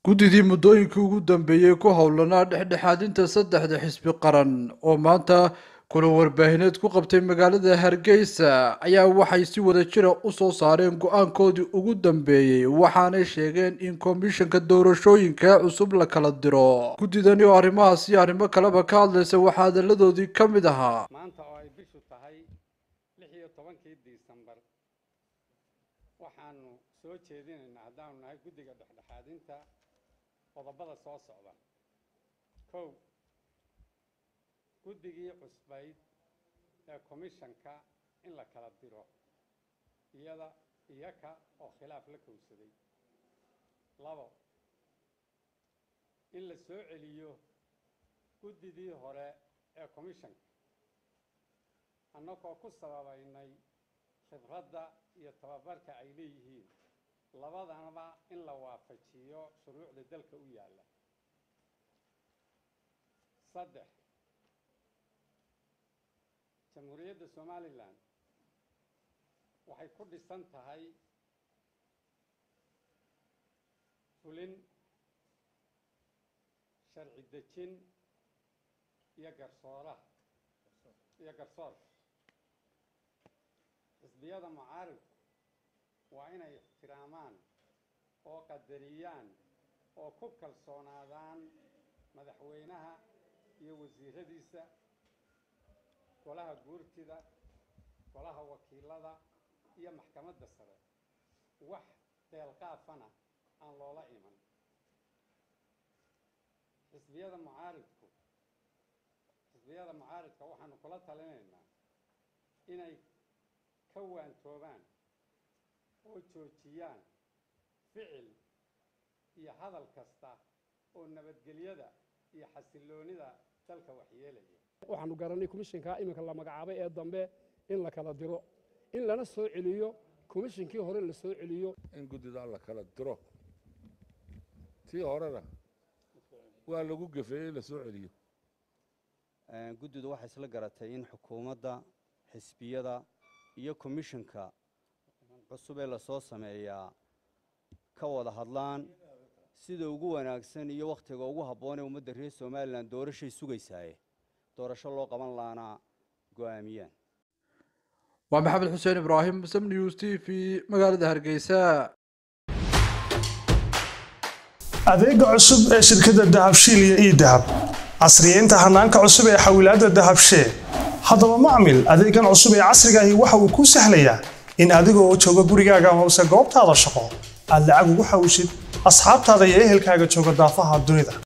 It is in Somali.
guddidii muddooyinkii ugu dambeeyey ku howlanaa dhexdhexaadinta saddexda xisbi qaran oo maanta kulan warbaahineed ku qabtay magaalada hargeysa ayaa waxay si wada jira u soo saareen go-aankoodii ugu dambeeyey waxaanay sheegeen in komishanka doorashooyinka cusub la kala diro guddidani oo arrimahaas iyo arrimo kaleba ka hadlaysa waxaa hadalladoodii ka mid ahaa maanta oo ay bishu tahay lix iyo tobankii disembar waxaanu soo jeedinaynaa haddaanu nahay guddiga dhexdhexaadinta qodobada soo socda kow guddigii cusbayd ee komishanka in la kala diro iyada iyaka oo khilaaf la kowsaday labo in la soo celiyo guddidii hore ee komishanka annagoo ku sababaynay khibradda iyo tababarka ay leeyihiin labadanaba in la waafajiyo shuruucda dalka u yaalla saddex jamhuuriyadda somalilan waxay ku dhisan tahay fulin sharci dejin iyo garsooraha iyo garsoorka xisbiyada mucaaridku waa inay ixtiraamaan oo qadariyaan oo ku kalsoonaadaan madaxweynaha iyo wasiiradiisa golaha guurtida golaha wakiilada iyo maxkamadda sare wax deelqaafana aan loola iman xisbiyada mucaaridku xisbiyada mucaaridka waxaanu kula talinaynaa inay ka waantoobaan oo joojiyaan ficil iyo hadal kasta oo nabadgelyada iyo xasilloonida dalka waxyeelaya waxaanu garanay komishinka iminka la magacaabay ee dambe in la kala diro in lana soo celiyo komishinkii hore la soo celiyo in guddida la kala diro tii horena waa lagu gefeeyey la soo celiyo guddidu waxay isla garatay in xukuumadda xisbiyada iyo komishinka cusub ee lasoo sameeyaa ka wada hadlaan sida ugu wanaagsan iyo wakhtiga ugu habboon ee ummadda reer somalilan doorashay sugaysaaye doorasho loo qaban laana go'aamiyaan waa maxamed xuseen ibraahim sam news t v magaalada hargeysa adeega cusub ee shirkadda dahabshiil iyo ii dahab casriyeynta hanaanka cusub ee xawilaadda dahabshee haddaba macmil adeegan cusub ee casrigaahi waxa uu kuu sahlayaa in adigoo jooga gurigaaga amase goobtaada shaqo aad lacag ugu xawishid asxaabtaada iyo ehelkaaga jooga daafaha dunida